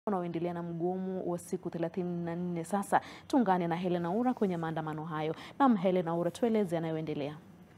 wanaoendelea na mgomo wa siku 34 sasa. Tuungane na Helen Aura kwenye maandamano hayo. Naam, Helen Aura, tueleze yanayoendelea.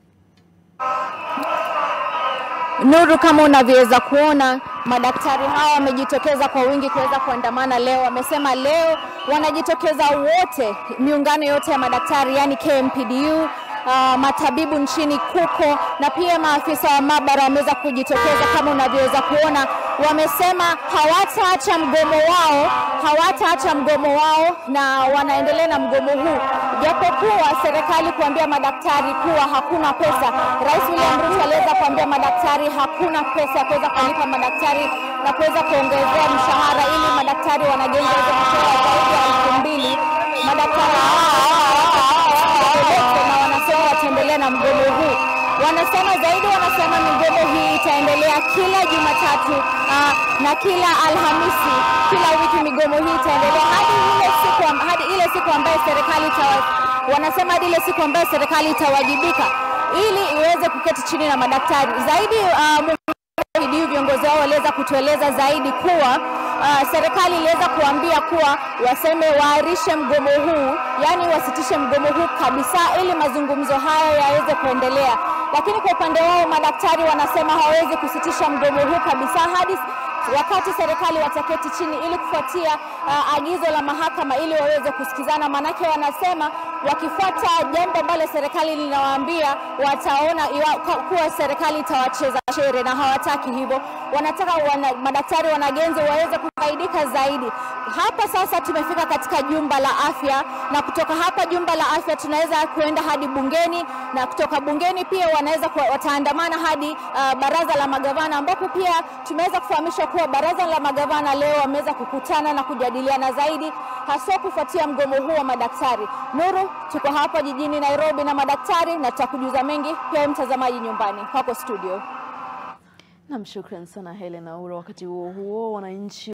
Nuru, kama unavyoweza kuona madaktari hawa wamejitokeza kwa wingi kuweza kuandamana leo. Wamesema leo wanajitokeza wote, miungano yote ya madaktari, yani KMPDU, uh, matabibu nchini KUKO na pia maafisa wa maabara wameweza kujitokeza kama unavyoweza kuona. Wamesema hawataacha mgomo wao, hawataacha mgomo wao na wanaendelea na mgomo huu, japokuwa serikali kuambia madaktari kuwa hakuna pesa. Rais William Ruto aliweza kuambia madaktari hakuna pesa ya kuweza kulipa madaktari na kuweza kuongezea mshahara ili madaktari wanagenzi waweze kupewa zaidi ya elfu mbili. Madaktari na wanasema wataendelea na mgomo huu. Wanasema zaidi, wanasema migomo hii itaendelea kila Jumatatu aa, na kila Alhamisi, kila wiki migomo hii itaendelea hadi ile siku am- hadi ile siku ambayo serikali itawa, wanasema hadi ile siku ambayo serikali itawajibika ili iweze kuketi chini na madaktari zaidi. Uh, KMPDU viongozi wao waliweza kutueleza zaidi kuwa uh, serikali iliweza kuambia kuwa waseme waarishe mgomo huu, yaani wasitishe mgomo huu kabisa, ili mazungumzo hayo yaweze kuendelea. Lakini kwa upande wao madaktari wanasema hawawezi kusitisha mgomo huu kabisa hadi wakati serikali wataketi chini ili kufuatia uh, agizo la mahakama ili waweze kusikizana. Maanake wanasema wakifuata jambo ambalo serikali linawaambia wataona iwa, kuwa serikali itawacheza shere, na hawataki hivyo. Wanataka wana, madaktari wanagenzi waweze kufaidika zaidi. Hapa sasa tumefika katika jumba la afya, na kutoka hapa jumba la afya tunaweza kuenda hadi bungeni, na kutoka bungeni pia wanaweza kuwa- wataandamana hadi uh, baraza la magavana, ambapo pia tumeweza kufahamishwa kuwa baraza la magavana leo wameweza kukutana na kujadiliana zaidi, haswa kufuatia mgomo huu wa madaktari. Nuru, tuko hapa jijini Nairobi na madaktari, na tutakujuza mengi pia wewe mtazamaji nyumbani kwako studio. Naam, shukran sana Helen Aura. Wakati huo huo, wananchi